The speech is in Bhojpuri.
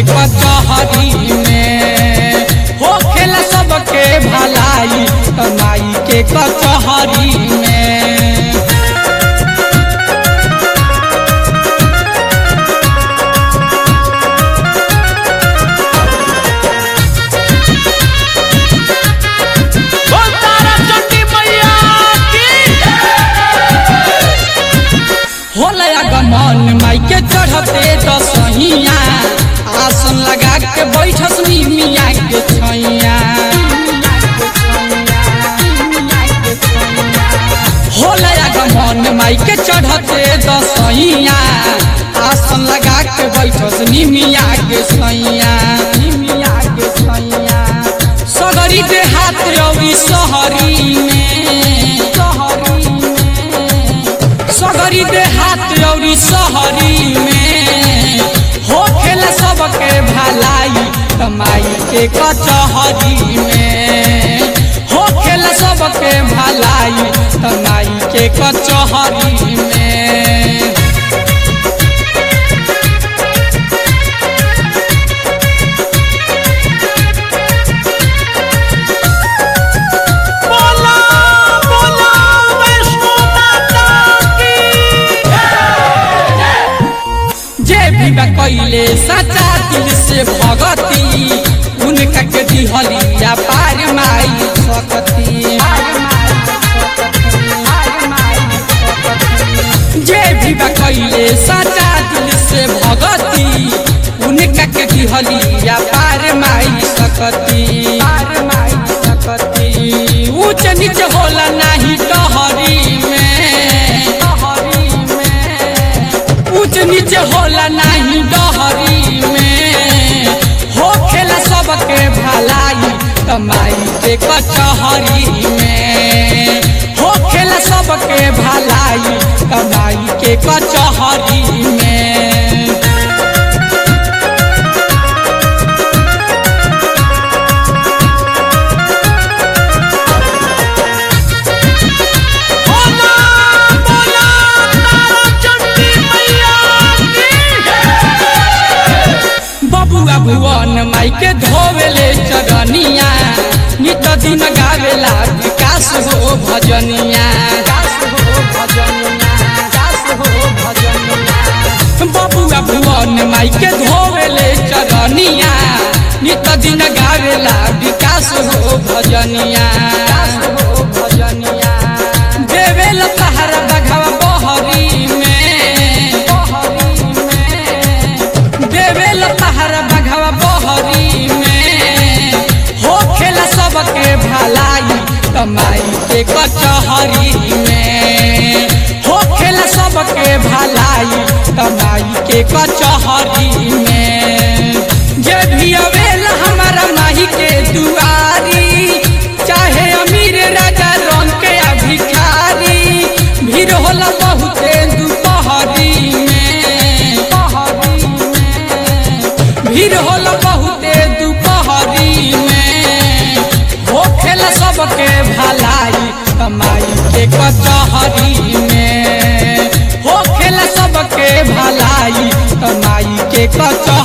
कचहरी में हो खेला सबके भलाई कमाई के कचहरी में बोल तारा चंडी मैया की होला गमन माई के चढ़ते दसहिया आसन लगा के बैठस नी मिया के छैया होला गमन माई के चढ़ते दसहिया आसन लगा के बैठस नी मिया के छैया मिया के छैया सगरी दे हाथ रवि सहरी में सहरी में सगरी दे हाथ रौरी सहरी में हो खेला सबके भलाई कमाई के कचहरी में हो खेला सबके भलाई कमाई के कचहरी में बोला बोला वैष्णो माता की जे भी बा कैले सच्चा दिल से भगती उनका के दिहलिया पार माई सकती जे भी बा कैले सच्चा दिल से भगती उनका के दिहलिया पार माई सकती पार माई सकती ऊंच नीच होला नाही टहरी में टहरी में ऊंच नीच होला नाही डहरी में हो खेला सबके भलाई कमाई के कचहरी में हो खेला सबके भलाई कमाई के कचहरी में बोला बोला तारा चंडी मैया की बबुआ भुवन माई के धोवेले चरनिया नित दिन गावेला विकास हो भजनिया बबुआ भुवन माई के धोवेले चरनिया नित दिन गावेला विकास हो भजनिया भजनिया देवेल तहर बघवा बहरी में बहरी में देवेल तहर बघवा बहरी में हो खेला सबके भलाई कमाई के कचहरी में हो खेला सबके भलाई कमाई के कचहरी में जे भी अवेला हमारा माही के दुआरी चाहे अमीर राजा रंग के या भिखारी भीड़ होला बहुते दुपहरी में पहरी में भीड़ होला बहुते दुपहरी में हो खेला सबके भलाई कमाई के कचहरी में हो खेला सबके भलाई कमाई के कचहरी